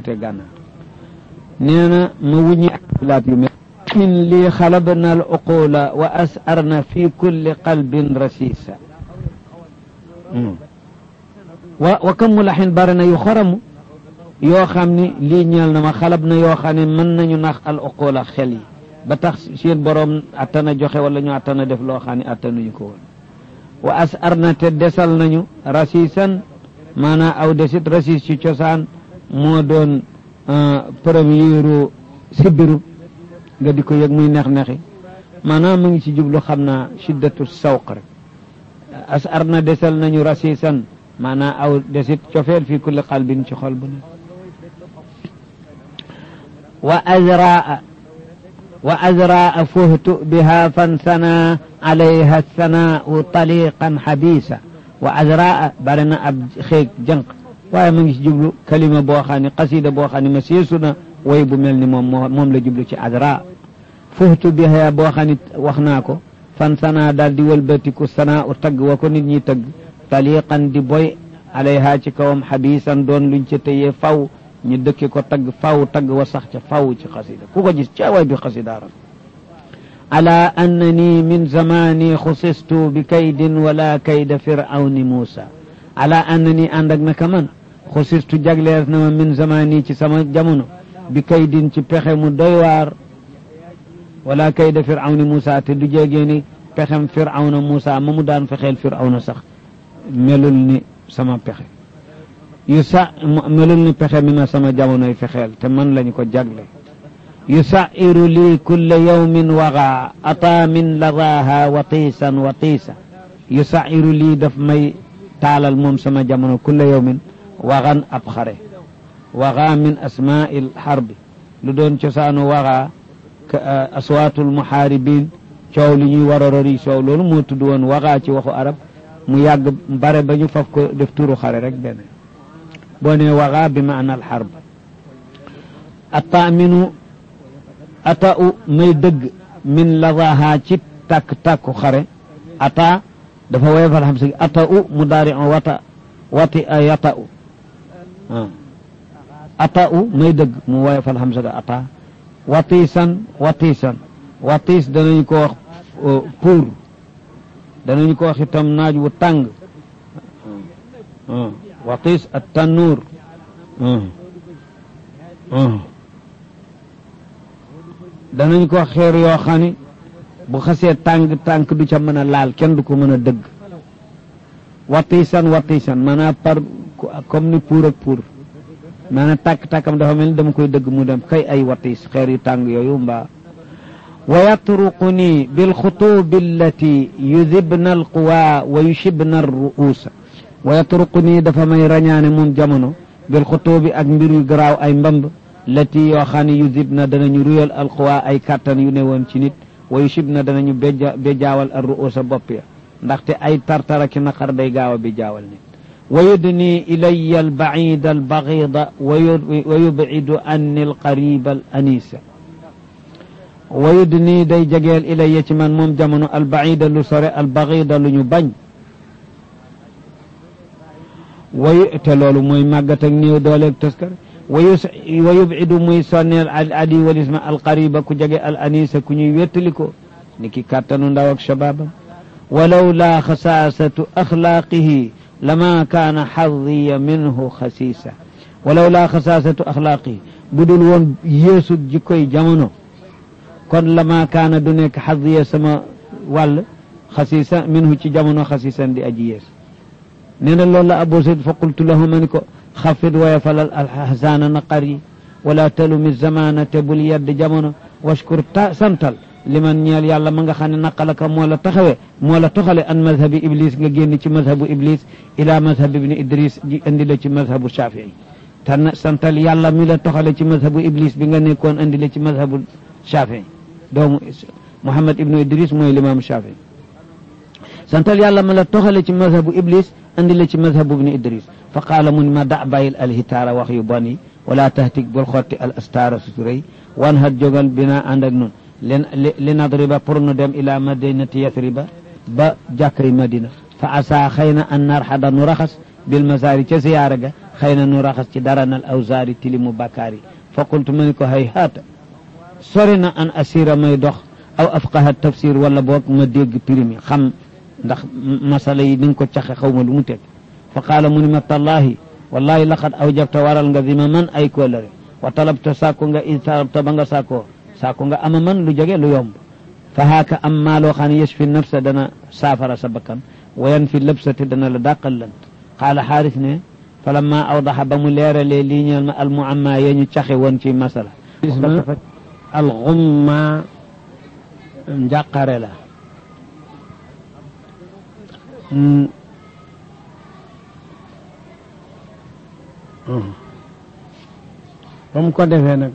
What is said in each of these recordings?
côté gànnaar nee na ma wuññi laat yu mel min lii xalabna al uqula wa asarna fi kulli qalbin rasisa wa wa kam mu laxin bari na yu xoramu yoo xam ni lii ñeel na ma xalab na yoo xam ne mën nañu nax al uqula xel yi ba tax seen boroom attana joxe wala ñu attana def loo xam ne attanuñu ko woon wa asarna te desal nañu rasisan maanaam aw desit rasis ci cosaan moo doon première sibiru nga di ko yëg muy neex-neexi maanaam mu ngi ci jublu xam naa shiddatu sawq rek as ar na desal nañu rasisan maanaam aw desit cofeel fi kulli qalbin ci xol bu ne wa azraa wa azraa fuhtu biha fansana alayha sanaau taliqan xabisa wa azraa bari na ab xeeg jànq waaye mu ngi ci jublu kalima boo xam ne xasida boo xam ne ma seesu na way bu mel ni moom moom la jublu ci azra fuhtu biha boo xam ne wax naa ko fan sana daal di wëlbatiku sana u tagg wa ko nit ñi tagg taliqan di boy alayha ci kawam xabisan doon luñ ca tëyee faw ñu dëkke ko tagg faw tagg wa sax ca faw ci xasida ku ko gis ca way bi xasida ram ala annani min zamani xusistu bi kaydin wala kayda firawni muusa ala annani ànd ak naka man xusistu jagleer na ma min zamani ci sama jamono bi kaydin ci pexe mu doy waar wala kayda firawni Muusa te du jégee ni pexem firawna Muusa ma mu daan fexeel firawna sax melul ni sama pexe yu sa melul ni pexe mi ma sama jamonoy fexeel te man lañu ko jagle yusairu lii kulla yawmin waga ata min ladaha watiisan watiisa yusairu lii daf may taalal moom sama jamono kulla yawmin waxan ab xare waxa min asmaa'il xarbi lu doon cosaanu waxa aswaatul muxaaribin coow li ñuy war a rori coow loolu moo tudd woon waxa ci waxu arab mu yàgg bare ba ñu faf ko def turu xare rek benn boo nee waxa bi maana al xarb attaaminu ata u may dëgg min ladaha ci tàkk-tàkku xare ata dafa woyofal xam si ata u mu daari on wata wati a yata u ata u may dëgg mu woyofal xam si ata watiisan watiisan watiis danañu ko wax pour danañu ko wax itam naaj wu tàng watiis at tannuur danañ ko xeer yoo xam ni bu xasee tàng tànk du ca mën a laal kenn du ko mën a dëgg watiisan watiisan maanaam par comme ni pour ak pour maanaam tàkk-tàkkam dafa mel ni dama koy dëgg mu dem kay ay watiis xeer yu tàng yooyu mbaa wa yatruquni bilxutubi allati yudibna alquwa wa yushibna alruusa wa yatruquni dafa may rañaane moom jamono bilxutubi ak mbir yu garaaw ay mbamb lati yoo xam ne yudibna danañu ruyal alquwa ay kàttan yu ne woon ci nit wa yushibna danañu béjaawal al ruusa bopp ya ndaxte ay tartara ki naqar day gaaw a béjaawal nit wa yudni ilaya albacida albagida wa yubcidu anni alqariba al anisa wa yudni day jegeel ilaya ci man moom jamono albacida lu sore albagida lu ñu bañ wayu te loolu mooy màggat ak néew dooleeg taskar wayu wa yubcidu muy sonneel al adi walisma alqariba ku jege al anisa ku ñuy wettali ko ni ki kàttanu ndaw ak shababam walaw laa xasaasatu axlaaqihi lama kaana xadiya minhu xasiisa walaw laa xasaasatu axlaaqihi bu dul woon yéesu jikkoy jamono kon lama kaana du nekk xadiya sama wàll xasiisa minhu ci jamono xasiisan di aji yees nee na loolu la abu sayd fa qultu lahu ma ni ko xafid waya falal alxasaana naqar yi wala talumi zamana te bul yedd jamono washkur ta santal liman ñeel yàlla ma nga xam ne naqalaka moo la taxawee moo la toxale an mazhabi iblis nga génn ci mazhabu iblis ila mazhab ibni idris ji indi la ci mazhabu shafii tan santal yàlla mi la toxale ci mazhabu iblis bi nga nekkoon indi la ci mazhabu shafii doomu muhammad ibnu idris mooy limaamu shafii santal yàlla ma la toxale ci mazhabu iblis andi la ci mazhabu ibni idris fa qaala mu ni ma da bàyyil alhitaara wax yu bon yi wala tahtik bul xotti al astaara suturey wan hat jógal bina ànd ak nun li nadriba pour nu dem ila madinati yathriba ba jàkkay madina fa asa xëy na an narxada nu raxas bil masaari ca siyaara ga xëy na nu raxas ci dara nal awzaari tilimu bakkaar yi fa qultu ma ni ko hay haata sori na an asira may dox aw afqaha tafsir wala boog ma dégg primi xam ndax masala yi ni nga ko caxe xaw ma lu mu teg fa qaala mu ni ma tallahi wallahi laqad awjabta waral nga zima man ay kóolare wa talabta sàkku nga in talabta ba nga sàkkoo sàkku nga ama man lu jege lu yomb fa haaka am maa loo xam ne yashfi nafsa dana saafara sa bakkan wayan fi lëbsati dana la dàqal lant qaala xaaris ne falamma awdaxa ba mu leeralee lii ñeel ma almuamma yee ñu caxe woon ci masala alxumma njàqare la ba mu ko defee nag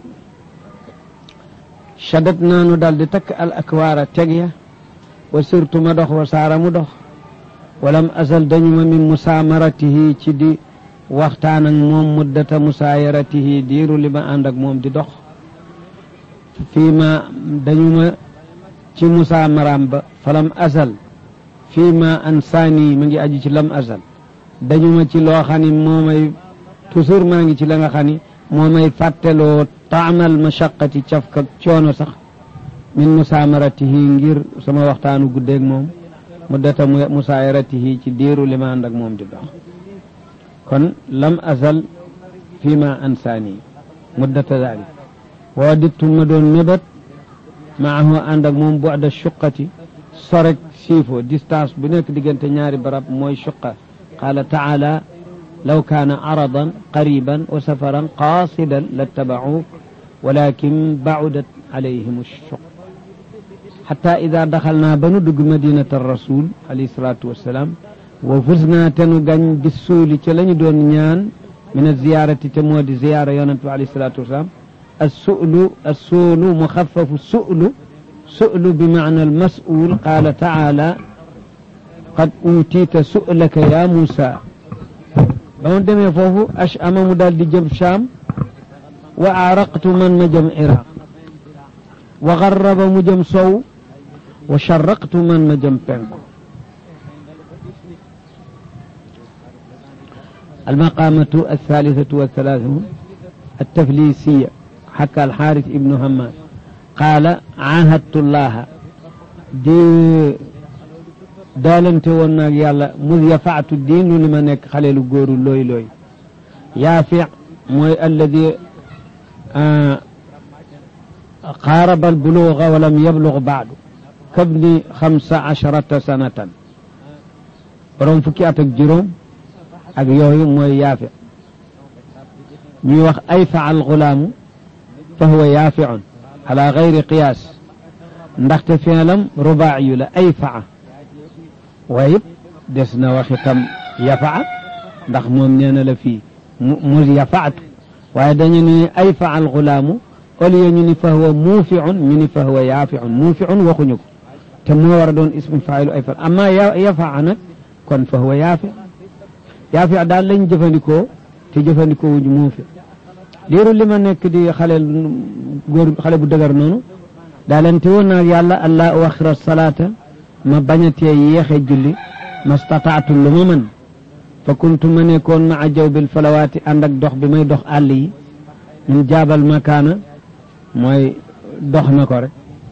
shadat naanu dal di takk al akwaara teg ya wa sirtu ma dox wa saara mu dox walam asal dañu ma min musaamaratihi ci di waxtaan ak moom muddata musaayaratihi diiru li ma ànd ak moom di dox fii ma dañu ma ci musaamaraam ba falam asal fii ma ansaani ma ngi aju ci lam asal dañu ma ci loo xam ni moo may toujours maa ngi ci la nga xam ni moo may fàtteloo taamal mashaqati cafka coono sax min musaamaratihi ngir sama waxtaanu guddeeg moom muddata musaayaratihi ci diiru li ma ànd ak moom di dox kon lam asal fii ma ansaani muddata dalik waa dittu ma doon mébat maahu ànd ak moom bu adda suqati sorek siifo distance bu nekk diggante ñaari barab mooy suqa qaala taala law kaana aradan qariban wa safaran qaasidan lattabacuuk walakin bacudat alayhim assuq xata ida daxalnaa ba nu dugg madinata rasul alayhi salaatu wassalaam wa fusnaa te nu gañ bis suuli ca la ñu doon ñaan min aziyaarati te moo di ziyaara yonent bi alayhi salaatu wassalaam السؤل السؤل مخفف السؤل سؤل بمعنى المسؤول قال تعالى قد أوتيت سؤلك يا موسى بون دمي فوفو أشأم مدال دي جم شام وأعرقت من مجم عراق وغرب مجم صو وشرقت من مجم بنكو المقامة الثالثة والثلاثون التفليسية حكى الحارث ابن همام قال عاهدت الله دي daalante woon naag yàlla mus yafaatu diinu li ma nekk xaleelu góoru looy looy yaafi mooy alladi qaaraba albuluuga walam yablug baadu kabni xamsa asharata sanatan borom fukki at ak juróom ak yooyu mooy yaafi ñuy wax ayfa alxulaamu fa huwa yaafiun ala gayri qiyaas ndaxte fiilam rubaayu la ayfaa waaye it des na wax itam yafaa ndax moom nee na la fii mu yafaatu waaye dañu ni ayfa al xulaamu au lieu ñu ni fa huwa muufiun ñu ni fa huwa yaafiun muufiun waxuñu ko te moo war a doon ismu faayilu ayfa amma yafaa nag kon fa huwa yaafi yaafi daal lañ jëfandikoo te jëfandikoo wuñu muufi diiru li ma nekk di xale góor xale bu dëgër noonu daalante woon naag yàlla allah uaxira salaata ma bañatee yéexe julli ma stataatu lu ma mën fa kuntu ma nekkoon ma a jaw bil falawaati ànd ak dox bi may dox àll yi min jaabal makaana mooy dox na ko rek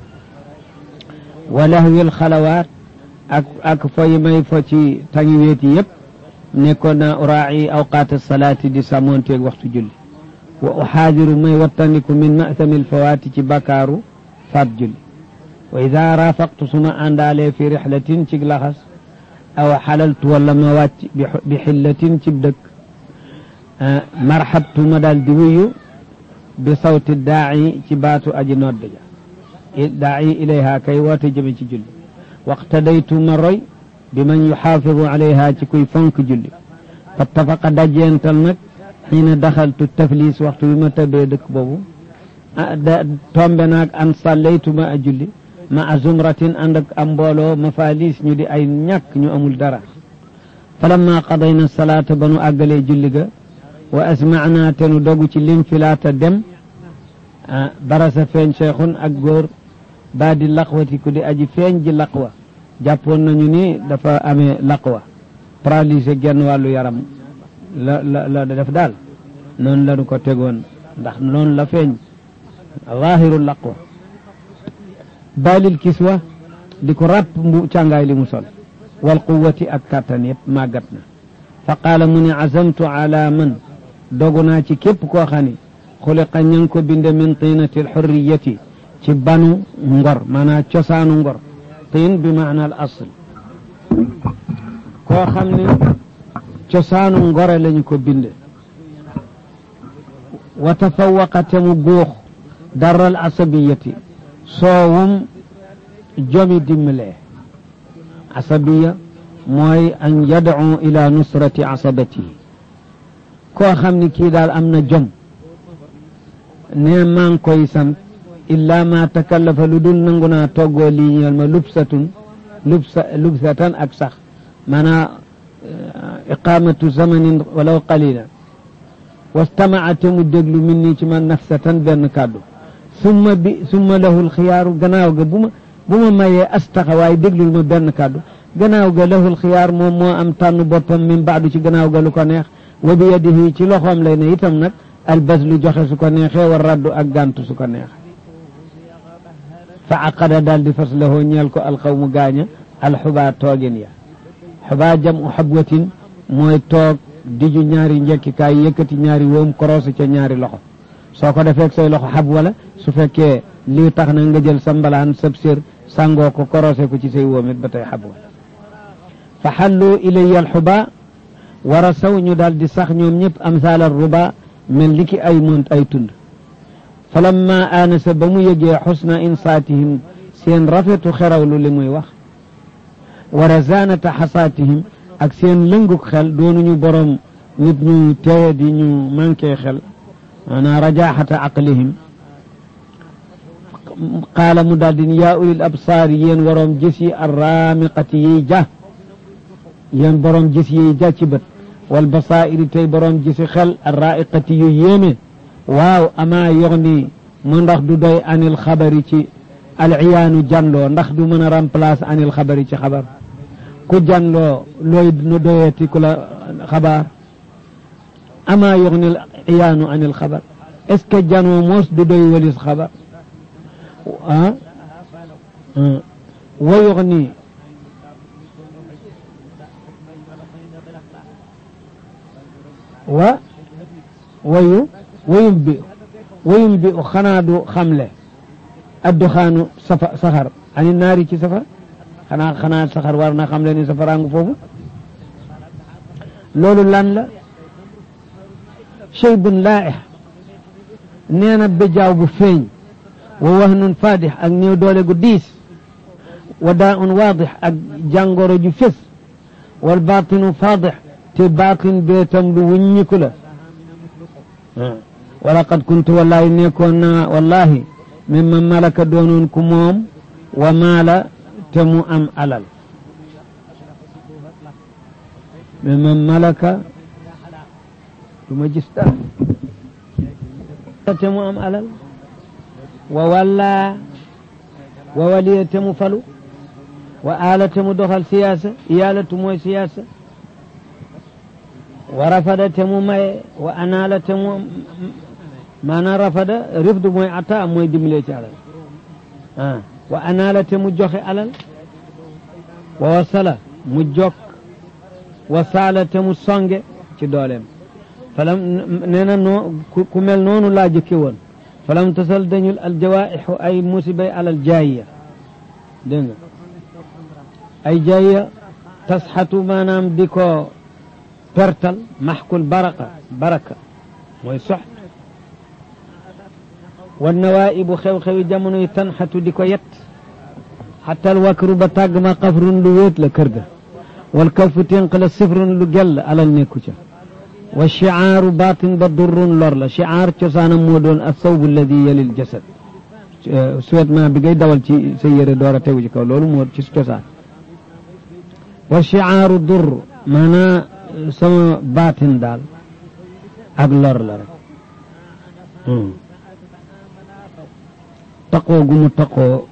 wa lahwil xalawaat ak ak fo yi may fo ci tangi weet yi yëpp nekkoon naa uraaci awqaat salaati di sàmmoonteeg waxtu julli wa uxaadiru may wattandiku min masamil fawaati ci bakaaru faat julli wa ida rafaqtu suma àndaalee fi rixlatin cig laxas aw xalaltu wala ma wàcc bi xillatin cib dëkk marxabtu ma daal di wuyu bi sawti daaci ci baatu aji nodd ja daaci ilayha kay woote jëme ci julli waqtadaytu ma roy bi man yuxaafidu alayha ci kuy fonk julli fattafaqa dajeental nag xiina daxaltu taflis waxtu bi ma tëbbee dëkk boobu tombe naag an sallaytu ma a julli ma a zumratin ànd ak am mbooloo mafalis ñu di ay ñàkk ñu amul dara falamma qadayna salaata ba nu àggalee julli ga wa asmacnaa te nu dogu ci linfilaata dem barasa feeñ cheikhun ak góor baa di laqwati ku di aji feeñ ji laqwa jàppoon nañu ni dafa amee laqwa paralysé genn wàllu yaram la la la def daal noonu la nu ko tegoon ndax noonu la feeñ zahiru laqwa balil kiswa di ko ràpp mbu càngaay li mu sol wal quwati ak kàttan yëpp màggat na fa qaala mu ne azamtu ala man dogu naa ci képp koo xam ne xuliqa ña ngi ko binde min tiinati alxurriyati ci banu ngor maanaam cosaanu ngor tiin bi maana al asl koo xam ne cosaanu ngore lañu ko binde wa tafawaqate mu guux daral asabiyati soowum jomi dimbalee asabiya mooy an yad'u ila nusrati asabatihi koo xam ni kii daal am na jom ne maa ngi koy sant illa ma takallafa lu dul nangu naa toggoo lii ñeel ma lubsatun lubsa lubsatan ak sax maanaa iqamatu zamanin walaw qalila wastamaa te mu déglu min nii ci man nafsatan benn kàddu summa bi summa lahul xiyaaru gannaaw ga bu ma bu ma mayee astaxa waaye déglul ma benn kàddu gannaaw ga lahul xiyaar moom moo am tànn boppam min baadu ci gannaaw ga lu ko neex wa bi yadihi ci loxoom lay ne itam nag albas lu joxe su ko neexee war raddu ak gàntu su ko neexee fa aqada daal di fas lahoo ñeel ko alxawmu gaaña alxubaa toogin ya xubaa jam u xabwatin mooy toog diju ñaari njekkikaay yëkkati ñaari woom koroosu ca ñaari loxo soo ko defeek say loxo xab wala su fekkee lii tax na nga jël sa mbalaan sab sér sàngoo ko korosé ko ci say woom it ba tey xab wala fa xallu ilayya alxuba war a saw ñu daal di sax ñoom ñëpp amsaal al ruba mel ni ki ay mont ay tund falamma aanasa ba mu yëgee xusna insaatihim seen rafetu xerawlu li muy wax wa razanata xasaatihim ak seen lënguk xel doonuñu borom nit ñu teye di ñu manqué xel maanaam rajaxata aqlihim qaala mu daal din yaa ulil absaar yéen waroom gis yi arraamiqati yiy ja yéen borom gis yiy ja ci bët wal basaa'iri tey borom gisi xel arraiqati yu yéeme waaw amaa yox ni mu ndax du doy anil xabari ci alciyaanu jàndoo ndax du mën a remplacer anil xabari ci xabar ku jàndoo looy nu doyeeti ku la xabaar amaa yox ni alciyaanu anil xabar est ce que janoo moos du doy walis xabar ah wa yox ni wa wayu wayum bi wayum bi xanaa du xamle adduxaanu safa saxar ani naari ci safar xanaa xanaa saxar war na xamle ni safaraangu foofu loolu lan la cheybun laaih nee na béjaaw bu feeñ wa wahnun faadix ak néew doole gu diis wa daa un waadix ak jàngoro ju fés wal baatinu faadix te baatin bee tam lu wuññiku la wala qad kuntu wallahi nekkoon naa wallahi mimma malaka doonoon ku moom wa maala te mu am alal mimma malaka du ma gis dara te mu am alal wa walla wa waliya te mu falu wa aala te mu doxal siyaasa iyaalatu mooy siyaasa wa rafada te mu maye wa anaala te mu maanaam rafada rifdu mooy ata mooy dimbalee ci alal ah wa anaala te mu joxe alal wa wasala mu jokk wa saala te mu songe ci dooleem falam nee na noo ku mel noonu laa jëkke woon falam tasal dañul aljawaixu ay musibay alal jaayiya dégg nga ay jaayiya tasxatu maanaam di ko pertal maxkul baraka baraka mooy sox wan nawaibu xew-xewi jamono yi tanxatu di ko yet xatal wakru ba tàgg ma xafrun lu wéet la kër ga wal kafu ténq la sifrun lu gell alal nekku ca wa chiaaru baatin ba durrun lor la chiaar cosaanam moo doon assawbu alladi yalil jasad suwetment bi ngay dawal ci sa yére door a tegu ci kaw loolu moo ci cosaan wa chiaaru durr maanaa sama baatin daal ak lor la rek taqoo gu mu taqoo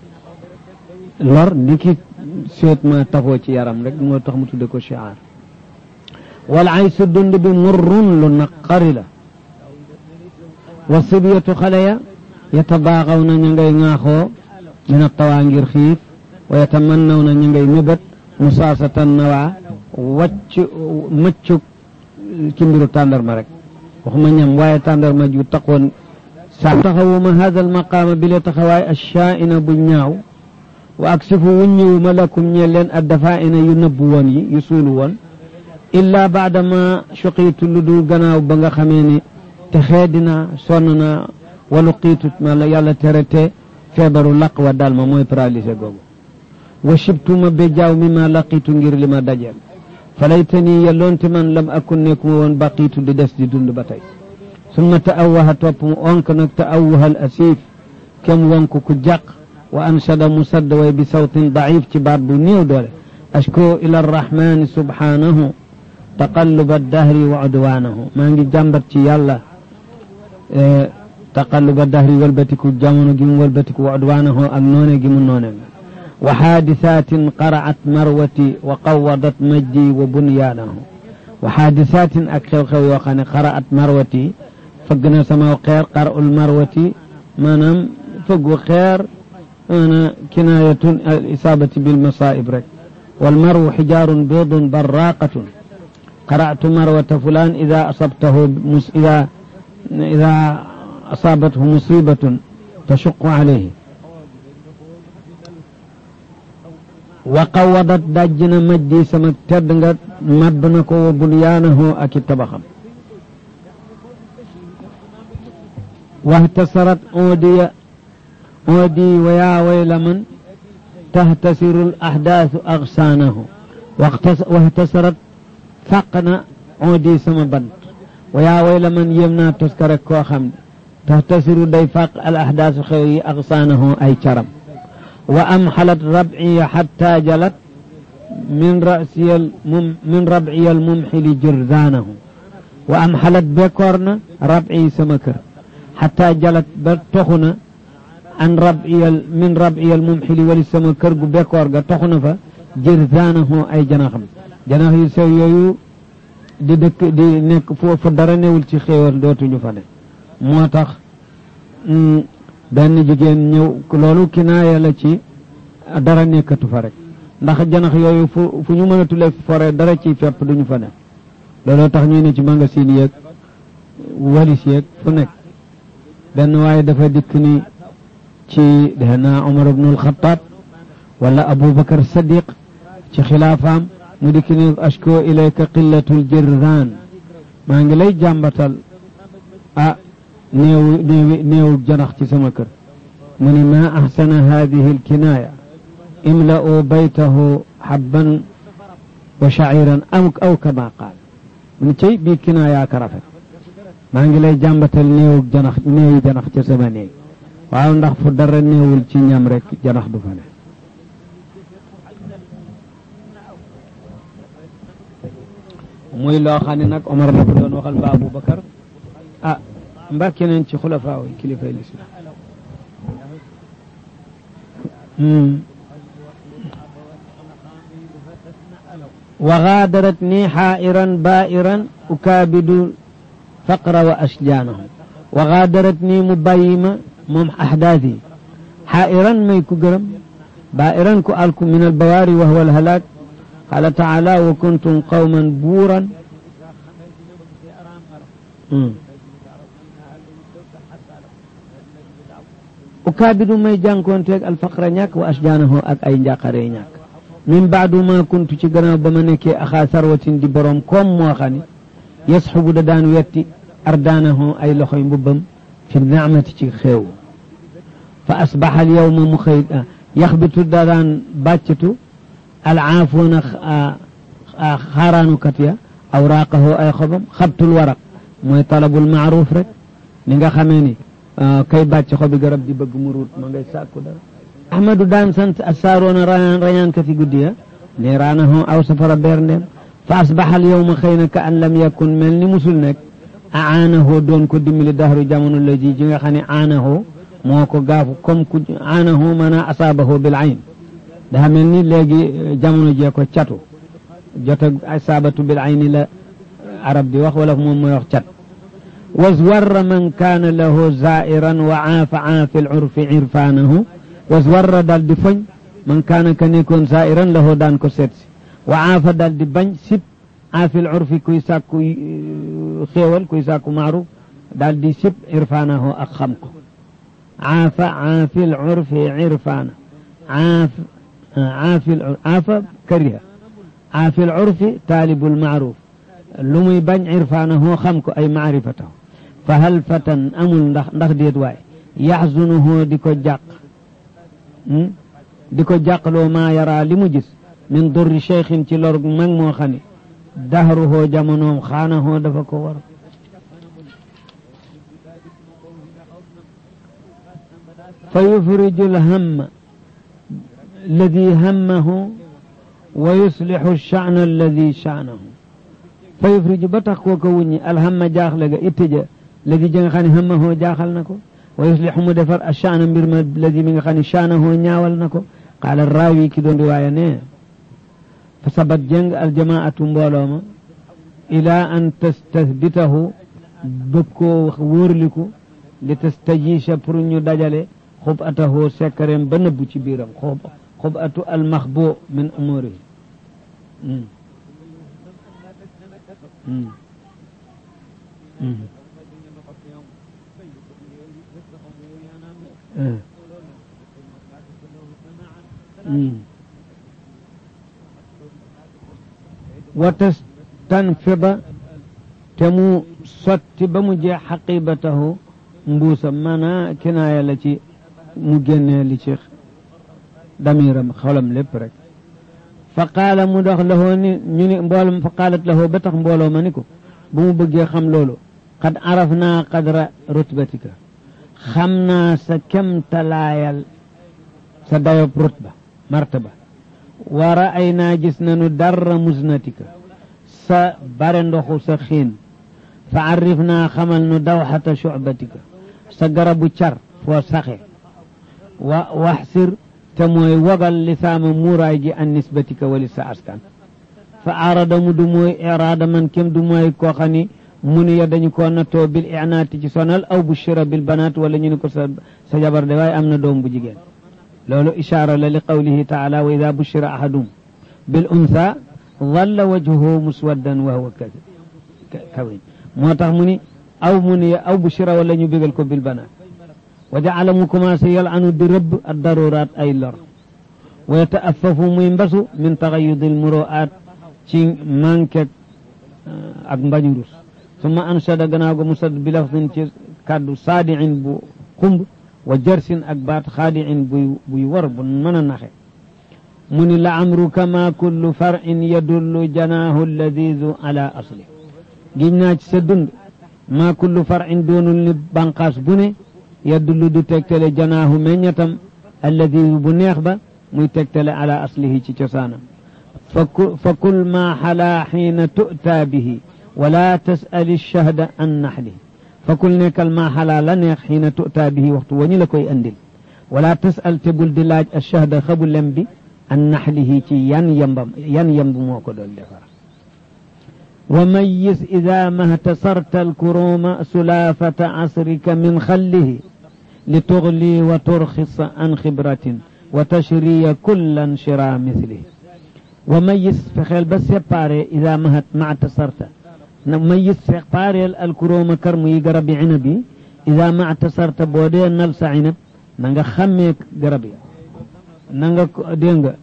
lor ni ki seet ma tafoo ci yaram rek moo tax mu tudde ko chiaar wal aysu dund bi murrun lu naqari la wa sibyatu xale ya yatabaaxaw na ñu ngay ŋaaxoo min attawaa ngir xiif wa yatamannaw na ñu ngay mébét musaasatan nawaa wacc mëccu ci mbiru tàndarma rek waxuma ñam waaye tàndarma ju taqoon saa taxawuma hada almaqaama bi la taxawaay ashaa'ina bu ñaaw wa aksifu wuññiwuma lakum ñe leen addafaa'ina yu nëbbu woon yi yu suulu woon illaa baadama suqiitu lu dul gannaaw ba nga xamee ni te xeedina sonn na walu qiitu ma la yàlla tere te feebaru laq wa dal ma mooy paralysé googu wa shibtuma be jaaw mi ma laqiitu ngir li ma dajeel falaytani yelloonte man lam akun nekkuma woon baqiitu di des di dund ba tey summa ta'awwaha topp mu onk nag ta'awwaha al asiif kem wonk ku jàq wa anshada mu sadd way bi sawtin daif ci baat bu néew doole ashko ila arrahmani subhanahu taqalluba dahri wa udwanahu maa ngi jàmbat ci yàlla taqalluba dahri walbatiku jamono gi mu walbatiku wa udwanahu ak noone gi mu noone wa xaadisatin qara'at marwati wa qawadat majdi wa bunyaanahu wa xaadisatin ak xew-xew yoo xam ne qara'at marwati fëgg na sama xeer qara'ul marwati maanaam fëggu xeer maanaam kinaayatun al isaabati bil masaa'ib rek wal marwu xijaarun biidun barraaqatun qara'tu marwata fulaan ida asabtahu ida ida asaabathu musibatun tashuqu alayhi wa qawadat dajj na majdi sama tedd nga mabb na ko wa bunyaanahu ak i tabaxam wahtasarat oodiya oodi wa yaa wayla man tahtasiru l ahdaasu agsaanahu wahtasarat fàq na oodi sama bant wa yaa wayla man yéem naa toskare koo xam ne tahtasiru day fàq al ahdaasu xew yi agsaanahu ay caram wa amxalat rabciya xatta jalat min rasiyal mum min rabciyal mumxili jirdaanahu wa amxalat bekkoor na rabci sama kër xatta jalat ba toxu na an rabciyal min rabciyal mumxili wali sama kër gu bekkoor ga toxu na fa jirdaanahu ay janaxam janax yu sew yooyu di dëkk di nekk foofu dara newul ci xéewal dootuñu fa ne moo tax benn jigéen ñëw loolu kinaaya la ci dara nekkatu fa rek ndax janax yooyu fu fu ñu mën a tule fore dara ci fepp duñu fa ne looloo tax ñuy ne ci magasin yeeg walis yeeg fu nekk benn waaye dafa dikk ni ci defe naa Omar ibnul Xataab wala Aboubacar Sadiq ci xilaafaam mu dikk ni ashko ilayka qillatul jirdaan maa ngi lay jàmbatal ah néew néew néew janax ci sama kër mu ni ma axsana hadihi alkinaaya imla'u baytahu habban wa shaciran am aw kama qaal mu ni cey bii kinaayaa ka rafet maa ngi lay jàmbatal néew janax néewi janax ca sama néeg waaw ndax fu dara néewul ci ñam rek janax du fa ne muy loo xam ne nag Omar la ko doon waxal ba Aboubacar ah mbaa keneen ci xulafaa yi kilifay lislaam wa gaadaratni xaa'iran baa'iran ukaabidu faqra wa ashjaanahu wa gaadaratni mu bàyyi ma moom ahdaas yi xaa'iran may ku gërëm baa'iran ku alku min albawaari wa huwa alhalaak qaala taala wa kuntum qawman buuran ukaabidu may jànkoonteeg alfaqra ñàkk wa ashjaanahu ak ay njàqare ñàkk min baadu ma kuntu ci gannaaw ba ma nekkee axaa sarwatin di boroom koom moo xam ne yasxubu da daan wetti ardaanahu ay loxoy mbubbam fi naamati ci xeew fa asbaxa al yowma mu xëy yaxbitu da daan bàccatu alcaafuuna xaaraanukat ya awraaqahu ay xobam xabtul waraq mooy talabul maaruf rek ni nga xamee ni kay bàcc xobi garab di bëgg mu ruut ma ngay sàkku dara ahmadu daan sant asaaroona rañaan ka fi guddi ya ne raanahu aw safara beer ndeem fa asbaxal yowma xëy na ka an lam yakun mel ni musul nekk aanahu doon ko dimbali dahru jamono la ji ji nga xam ne aanahu moo ko gaafu comme ku aanahu maanaa asaabahu bil ayn dafa mel ni léegi jamono jee ko catu jota asaabatu bil ayni la arab di wax wala moom mooy wax cat waswarra man kaana lahu zairan wa aafa aafi l urfi irfaanahu waswarra daal di foñ man kaana ka nekkoon zairan lahu daan ko seet si wa aafa daal di bañ sib aafi l urfi kuy sàkku xéewal kuy sàkku maaruf daal di sib irfaanahu ak xam ko aafa aafi l urfi irfaana aaf aafi aafa kariha aafi l urfi taalibul maaruf lu muy bañ irfaanahu xam ko ay maarifatahu fa hal fatan amul ndax ndax déet waay yaxzunuhu di ko jàq di ko jàqloo maa yaraa li mu gis min durri cheikhin ci lor mag moo xam ne dahruhoo jamonoom xaanahoo dafa ko war fa yufriju lhamma alladi hammahu wa yuslixu sha'na alladi sha'nahu fa yufriju ba tax koo ko wuññi alhamma jaaxle ga itte ja ladi ja nga xam ne hammahoo jaaxal na ko wa yuslixu mu defar a sha'na mbir ma ladi mi nga xam ne sha'nahoo ñaawal na ko qaala raawi ki doon riwaaya ne fa sabat jëng aljamaatu mbooloo ma ilaa an tastasbitahu bëgg koo wóorliku li tastajiisha pour ñu dajale xub atahu sekkareem ba nëbbu ci biiram xub xub atu almaxbo min umurihi wa tastanfida te mu sotti ba mu jeex xaqibatahu mbuusam maanaa kinaaya la ci mu génnee li ci damiram xolam lépp rek fa qaala mu dox lahoo ni ñu ni mbooloo fa qaalat lahoo ba tax mbooloo ma ni ko bu mu bëggee xam loolu qad araf naa qadra rutbatika xam naa sa kemtalaayal sa dayob rutba martaba wa ra'ay naa gis nanu darra musnatika sa bare ndoxu sa xiin fa arif naa xamal nu dawxata shucbatika sa garabu car foo saxe wa waxsir te mooy wagal lisaama muuraay gi an nisbatika wali sa askan fa arada mu du mooy iraada man kem du mooy koo xam ni mu ni ya dañu koo nattoo bil inaati ci sonal aw bushira bil banaat wala ñu ni ko sa sa jabar de waaye am na doom bu jigéen loolu ishaara la li qawlihi taala wa ida bushira ahadum bil untha dhalla wajhuhu muswaddan wa huwa kawin moo tax mu ni aw mu ni aw bushira wala ñu bégal ko bil banaat wa jaala mu commencé yalanu di rëbb ad daruraat ay lor wa yataafafu muy mbasu min taxayudi l muroaat ci manqué ak mbañu rus summa anshada gannaaw ga mu sadd bi lafdin ci kàddu saadiin bu xumb wa jarsin ak baat xaadiin buy buy war bu mën a naxe mu ni la amruka ma kullu farin yadullu janaahu alladidu ala asli giñ naa ci sa dund ma kullu farin doonul ni banqaas bu ne yadullu du tegtale janaahu meññatam alladidu bu neex ba muy tegtale ala aslihi ci cosaanam fa kul ma xalaa xiina tu'taa bihi wala tas'ali shahda an naxlihi fa kul nekkal ma xalaa la neex xiina tu'taa bihi waxtu wañu la koy andil wala tas'al te bul di laaj ashahda xabu lem bi an naxlihi ci yan yambam yan yamb moo ko doon defar wa mayis ida mahtasarta alkuruma sulaafata asrika min xallihi li tugli wa turxisa an xibratin wa tashriya kullan shira mislihi wa mayis fexeel ba séparé ida mahat mahtasarta na mayis sépareel alkuruma karmu yi garab yi inab yi ida mahtasarta boo dee nal sa inab na nga xàmmee garab yi na nga dégg nga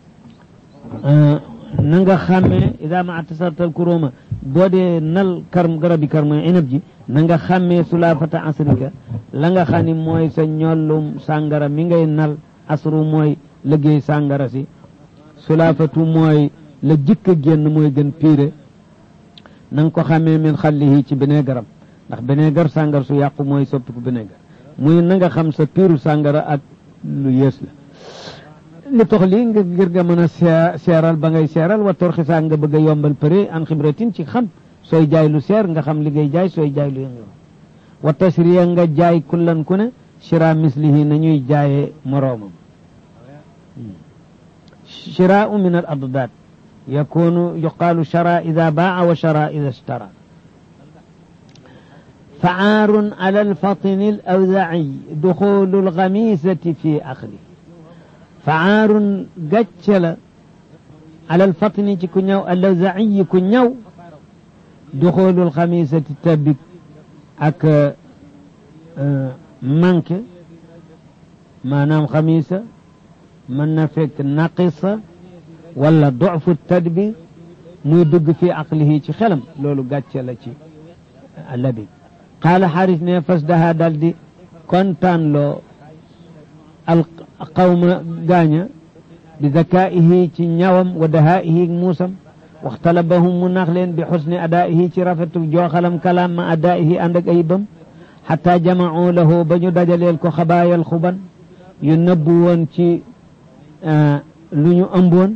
na nga xàmmee ida ma atasartal kuróoma boo dee nal karm garabi karma inab ji na nga xàmmee sulaafata asrika la nga xam ni mooy sa ñollum sàngara mi ngay nal asru mooy liggéey sàngara si sulaafatu mooy la jëkk a génn mooy gën piire na nga ko xàmmee min xallihi ci bineegaram ndax bineegar sàngara su yàqu mooy soppiku bineegar muy na nga xam sa piiru sàngara ak lu yées la li tox lii nga ngir nga mën a seeral ba ngay seeral wa torxisaa nga bëgg a yombal përe an xibratin ci xam sooy jaay lu seer nga xam li ngay jaay sooy jaay lu yëngu wa tasriya nga jaay kullan ku ne shira mislihi nañuy jaayee moroomam shiraau min al addaat yakunu yuqaalu shara ida baa wa shara ida ishtara فعار على الفطن الأوزعي دخول الغميسة في أخذه فعار قتل على الفطن كنيو الأوزعي كنيو دخول الخميسة تبك أك منك ما نام خميسة من نفك ناقصة ولا ضعف التدبير muy dugg fi aqlihi ci xelam loolu gàcce la ci labi qaala xaaris ne fas daha dal di kontaan loo al qawma gaaña bi zakaihi ci ñawam wa dahaihi muusam waxtalabahum mu nax leen bi xusni adaihi ci rafetu jooxalam kalaam ma adaihi ànd ak ayibam xata jamacuu lahu ba ñu dajaleel ko xabaayal xuban yu nëbbu woon ci lu ñu ëmboon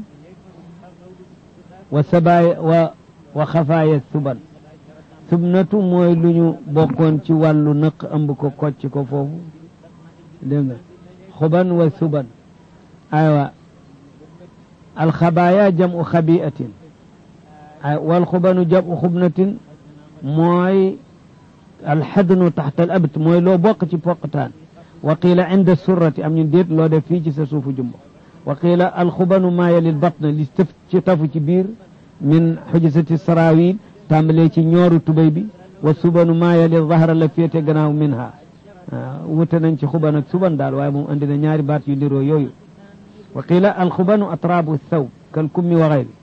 wa sabaaya wa wa xafaaya suban subnatu mooy lu ñu bokkoon ci wàllu nëq ëmb ko kocc ko foofu dégg nga xuban wa suban aywa alxabaaya jamu xabiatin ay wal xubanu jamu xubnatin mooy alxadnu taxta al abt mooy loo bokk ci poqtaan wa qiila inda surrati am ñu déet loo def fii ci sa suufu jumbo wa qiila alxubanu maa yalil batna li tëf ci tafu ci biir min xujisati sarawil tàmbalee ci ñooru tubéy bi wa subanu maa yalil zahra la féete gannaaw min ha wute nañ ci xuban ak suban daal waaye moom andi na ñaari baat yu niroo yooyu wa qiila alxubanu atraabu thaw kal kummi wa xayri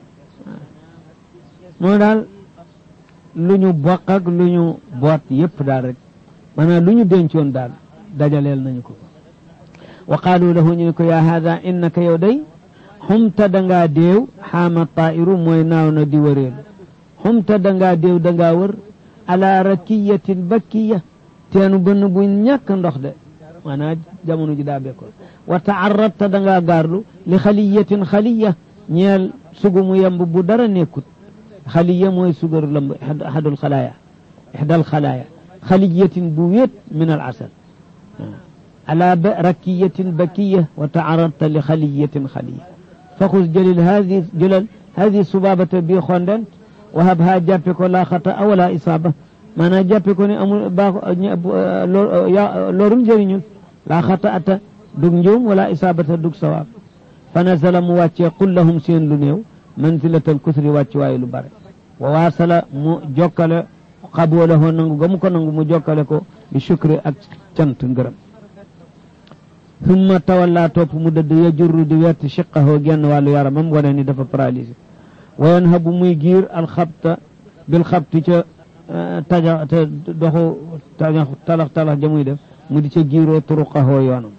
moo daal lu ñu bokk ak lu ñu boot yépp daal rek maanaam lu ñu dencoon daal dajaleel nañu ko wa qaalu lahu ñu ne ko yaa haada innaka yow day xumta dangaa déew xaama tairu mooy naaw na di wëreelu xumta dangaa déew dangaa wër ala rakiyatin bakkiya teenu bënn bu ñàkk ndox de maanaam jamono ji daa bekkoon wa taarrabta dangaa gaarlu li xaliyatin xaliya ñeel sugu mu yemb bu dara nekkut xaliya mooy sugaru lamb ahadul xalaaya ihdal xalaaya xaliyatin bu wéet min al asal على ركية بكية وتعرضت لخلية خلية فخذ جلل هذه جلل هذه صبابة بي خوندن وهبها جابك ولا خطأ ولا إصابة ما أنا جابك لورم جرينيو لا خطأ دق نجوم ولا إصابة دق صواب فنزل مواتي قل لهم سين لنيو منزلة الكثر واتي وايلو بارك وواصل مو جوكال قبوله نانغو غمكو نانغو مو جوكالكو بشكر أك تنت ngërëm summa tawalla topp mu dëdd ya jurru di wert chiqahu genn wàllu yaramam wane ni dafa paralysé wayen habu muy giir alxabta bil xabti ca taja te doxu taja talax talax ja muy def mu di ca giiroo turuqahoo yoonam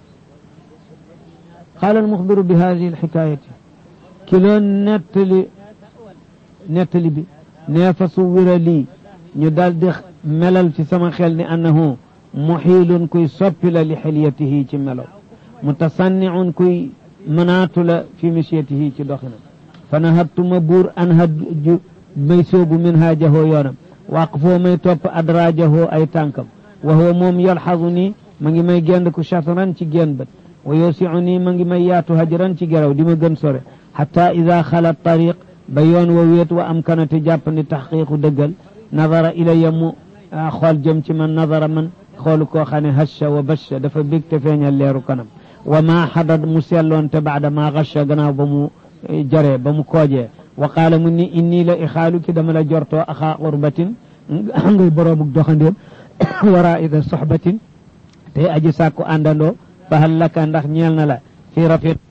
qaala almuxbiru bi hadihi alxikayati ki loon nettali nettali bi nee fa suwira lii ñu daal di melal ci sama xel ni annahu muxiilun kuy soppi la li xiliyatihi ci melo mutasanniun kuy mënaatu la fi misiyatihi ci doxinam fa nahabtuma buur an haju may soobu min haajahoo yoonam waqfoo may topp adraajahoo ay tànkam wa huwa moom yalxazu nii ma ngi may gend ku chatran ci genn bët wa yosiu nii ma ngi may yaatu hajran ci geraw di ma gën sore xata ida xala tariq ba yoon wa wéet wa am kanate jàpp ni taxqiqu dëggal nadara ilaya mu xool jëm ci man nadara man xoolu koo xam ne hasha wa basha dafa bég te feeñal leeru kanam wa ma xadad mu selloon te baada ma gasha gannaaw ba mu jaree ba mu koojee wa qaala mu ni inni la ixaalu ki dama la jortoo axaa qurbatin ngay boroomuk doxandéem wara ida soxbatin te aji sàkku àndandoo fa hal laka ndax ñeel na la fi rafet